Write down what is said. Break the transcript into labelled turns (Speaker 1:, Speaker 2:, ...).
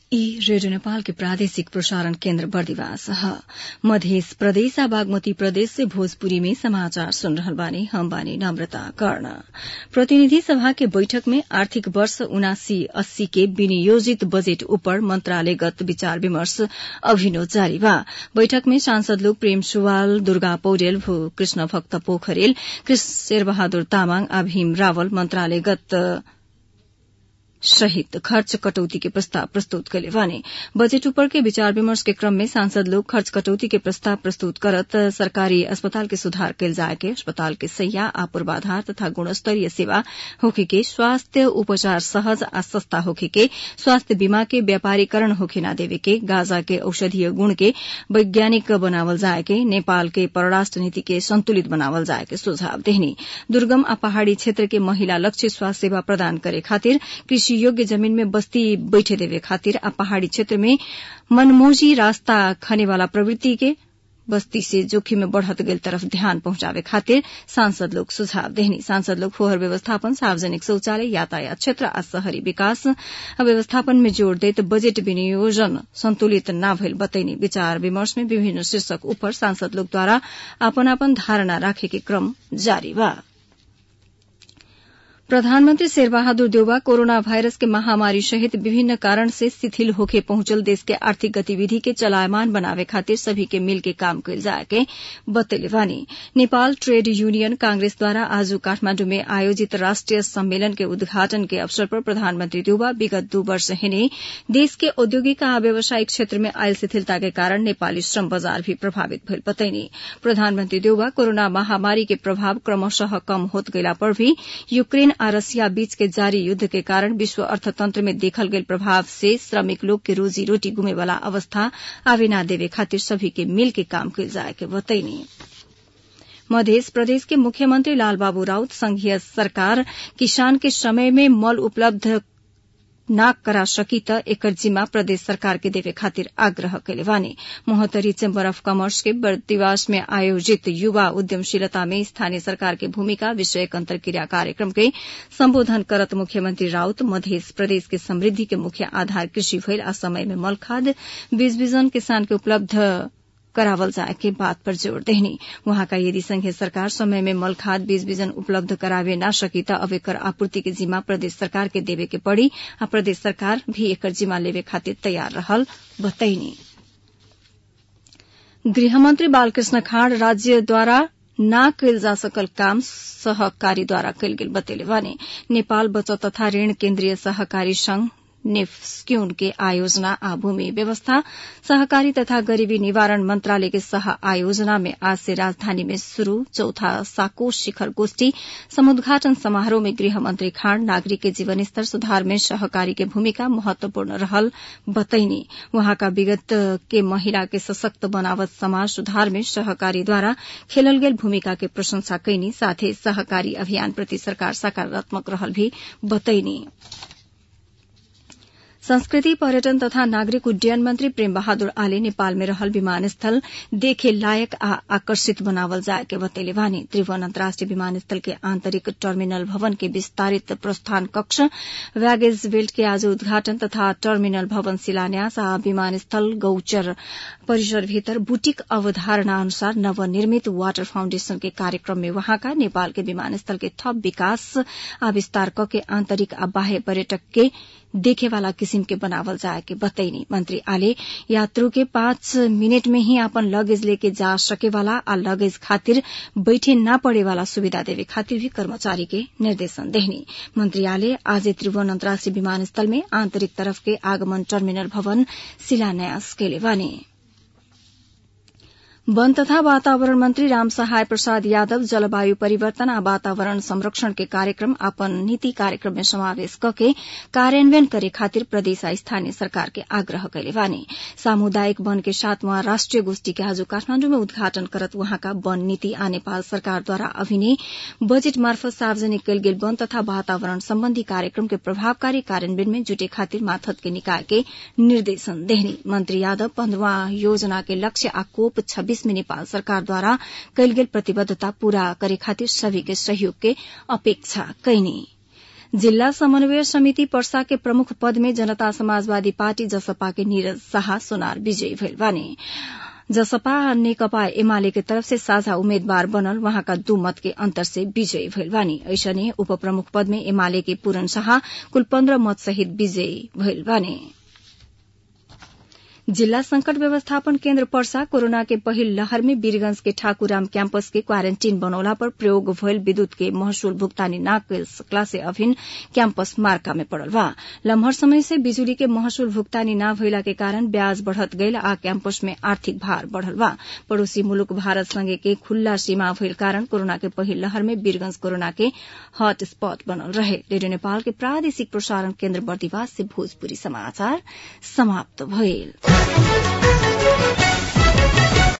Speaker 1: ई रेडियो नेपाल के प्रादेशिक प्रसारण केन्द्र बर्दिवास ह मध्य प्रदेश आ बागमती प्रदेश से भोजपुरी में समाचार सुन रहल बानी हम बानी नम्रता कर्ण प्रतिनिधि सभा के बैठक में आर्थिक वर्ष उनासी अस्सी के विनियोजित बजेट उपर मन्त्रालयगत विचार विमर्श अभिनो जारी बा बैठक में सांसद लोग प्रेम सुवाल दुर्गा पौडेल कृष्ण भक्त पोखरेल शेरबहादुर तामाङ आ भीम रावल मन्त्रालयगत सहित खर्च कटौती के प्रस्ताव प्रस्तुत कैले भने बजेट ऊपर के विचार विमर्श के क्रम में सांसद लोग खर्च कटौती के प्रस्ताव प्रस्तुत करत सरकारी अस्पताल के सुधार कैल जाए के अस्पताल के सैया आ पूर्वाधार तथा गुणस्तरीय सेवा होखे के स्वास्थ्य उपचार सहज आ सस्ता होखे के स्वास्थ्य बीमा के व्यापारीकरण होखे न देवे के गांजा के औषधीय गुण के वैज्ञानिक बनावल जाए के नेपाल के परराष्ट्र नीति के संतुलित बनावल जाए के सुझाव देहनी दुर्गम आ पहाड़ी क्षेत्र के महिला लक्ष्य स्वास्थ्य सेवा प्रदान करे खातिर कृषि योग्य जमीन में बस्ती बैठे देवे खातिर आ पहाड़ी क्षेत्र में मनमोजी रास्ता खने वाला प्रवृत्ति के बस्ती से जोखिम में बढ़त गेल तरफ ध्यान पहुंचावे खातिर सांसद लोग सुझाव देहनी सांसद लोग फोहर व्यवस्थापन सार्वजनिक शौचालय यातायात क्षेत्र आ शहरी विकास व्यवस्थापन में जोड़ देत बजेट विनियोजन संतुलित न भइल बतैनी विचार विमर्श में विभिन्न शीर्षक ऊपर सांसद लोग द्वारा आपन आपन धारणा राखे के क्रम जारी बा प्रधानमन्त्री शेरबहादुर देउवा कोरोना भाइरस के महामारी सहित विभिन्न कारण से शिथिल होके पहुंचल देश के आर्थिक गतिविधि के चलायमान बनावे खातिर सभी के मिल के काम कैल जाए के बतैले बानी नेपाल ट्रेड यूनियन कांग्रेस द्वारा आज काठमाण्डु में आयोजित राष्ट्रिय सम्मेलन के उद्घाटन के अवसर पर प्रधानमन्त्री देउवा विगत दू वर्ष हिने देश के औद्योगिक आ व्यावसायिक क्षेत्र में आयल शिथिलता के कारण नेपाली श्रम बजार भी प्रभावित भइल बतैनी प्रधानमन्त्री देउवा कोरोना महामारी के प्रभाव क्रमशः कम होत गइला पर भी यूक्रेन आ रसिया बीच के जारी युद्ध के कारण विश्व अर्थतंत्र में देखल गेल प्रभाव से श्रमिक लोग के रोजी रोटी गुमे वाला अवस्था आवे न देवे खातिर सभी के मिल के काम कैल जाए के बतैनी मध्य प्रदेश के मुख्यमंत्री लालबाबू राउत संघीय सरकार किसान के समय में मल उपलब्ध न करा सकी त एकर जिम्मा प्रदेश सरकार के देवे खातिर आग्रह कैले बानी मोहतरी चेम्बर अफ कमर्स के बर्दिवास में आयोजित युवा उद्यमशीलता में स्थानीय सरकार के भूमिका विषयक अंतर्क्रिया कार्यक्रम के सम्बोधन करत मुख्यमंत्री राउत मध्य प्रदेश के समृद्धि के मुख्य आधार कृषि भइल आ समय में मल खाद बीज बीजन किसान के उपलब्ध करावल जाए के बात पर जोड़ देहनी वहाँका यदि संघीय सरकार समय में मल खाद बीज बीजन उपलब्ध करावे न सकी त अब एकर आपूर्ति के जिम्मा प्रदेश सरकार के देवे के पड़ी आ प्रदेश सरकार भी एकर जिम्मा लेवे खातिर तैयार रहल बतैनी गृहमंत्री बालकृष्ण खाड़ राज्य द्वारा न कैल जा सकल काम सहकारी द्वारा कैल गेल बतेले भने नेपाल बचत तथा ऋण केन्द्रीय सहकारी संघ नेफ्स्क्यून के आयोजना आ भूमि व्यवस्था सहकारी तथा गरीबी निवारण मंत्रालय के सह आयोजना में आज से राजधानी में शुरू चौथा साकोश शिखर गोष्ठी समुद्घाटन समारोह में गृह मंत्री खांड नागरिक के जीवन स्तर सुधार में सहकारी के भूमिका महत्वपूर्ण रहल बतैनी वहाँका विगत के महिला के सशक्त बनावत समाज सुधार में सहकारी द्वारा खेलल गेल भूमिका के प्रशंसा कैनी साथै सहकारी अभियान प्रति सरकार सकारात्मक रहल भी बतैनी संस्कृति पर्यटन तथा नागरिक उड्डयन मंत्री प्रेम बहादुर आले नेपाल में रहल विमानस्थल देखे लायक आ आकर्षित बनावल जाए के बतैले वानी त्रिभुवन अन्तर्राष्ट्रिय विमानस्थल के आंतरिक टर्मिनल भवन के विस्तारित प्रस्थान कक्ष बैगेज बेल्ट के आज उद्घाटन तथा टर्मिनल भवन शिलान्यास आ विमानस्थल गौचर परिसर भीतर बुटीक अवधारणा अनुसार नवनिर्मित वाटर फाउण्डेशन के कार्यक्रम में वहाँका नेपाल के विमानस्थल के थप विकास आ विस्तार क के आंतरिक आ बाह्य पर्यटक के देखे वाला किसिम के बनावल जाए के बतैनी मंत्री आले यात्रु के पांच मिनट में ही अपन लगेज लेके जा सके वाला आ लगेज खातिर बैठे न पड़े वाला सुविधा देवे खातिर भी कर्मचारी के निर्देशन देहनी मंत्री आले आज त्रिभुवन अन्तर्राष्ट्रिय विमानस्थल में आंतरिक तरफ के आगमन टर्मिनल भवन शिलान्यास केले बने वन तथा वातावरण मंत्री राम सहाय प्रसाद यादव जलवायु परिवर्तन आ वातावरण संरक्षण के कार्यक्रम अपन नीति कार्यक्रम में समावेश कके कार्यान्वयन करे खातिर प्रदेश आ स्थानीय सरकार के आग्रह कैले बानी सामुदायिक वन के सातवां राष्ट्रिय गोष्ठी के आज काठमाण्डु में उद्घाटन करत वहाँका वन नीति आ नेपाल सरकार द्वारा अभिनय बजेट मार्फत सार्वजनिक कैल गेल वन तथा वातावरण सम्बन्धी कार्यक्रम के प्रभावकारी कार्यान्वयन में जुटे खातिर माथत के निकाय के निर्देशन देहनी मंत्री यादव पन्द्रवा योजना के लक्ष्य आ कोप छब्बीस में नेपाल सरकार द्वारा कैल गेल प्रतिबद्धता पूरा करे खातिर सभी के सहयोग के अपेक्षा कैनी जिल्ला समन्वय समिति पर्सा के प्रमुख पद में जनता समाजवादी पार्टी जसपा के नीरज शाह सोनार विजयी भइल बानी जसपा नेकपा एमाले के तरफ से साझा उम्मेद्वार बनल वहाँका दू मत के अंतर से विजयी भइल बानी ऐसने उप प्रमुख पद में एमाले के पूरन शाह कुल पन्ध्र मत सहित विजयी भइल बानी जिल्ला संकट व्यवस्थापन केन्द्र पर्सा कोरोना के पहिल लहर में वीरगंज के ठाकुराम कैंपस के क्वारेन्टीन बनौला पर प्रयोग भयल विद्युत के महसूल भुगतानी न कल सकला से अभिन कैंपस मार्का में पड़ल बा लम्हर समय से बिजुली के महसूल भुगतानी न भइला के कारण ब्याज बढ़त गईल आ कैंपस में आर्थिक भार बढ़ल बा पड़ोसी मुलुक भारत संगे के खुल्ला सीमा भइल कारण कोरोना के पहिल लहर में वीरगंज कोरोना के हॉट स्पॉट बनल रहे रेडियो नेपाल के प्रादेशिक प्रसारण केन्द्र बर्दिवास से भोजपुरी समाचार समाप्त भइल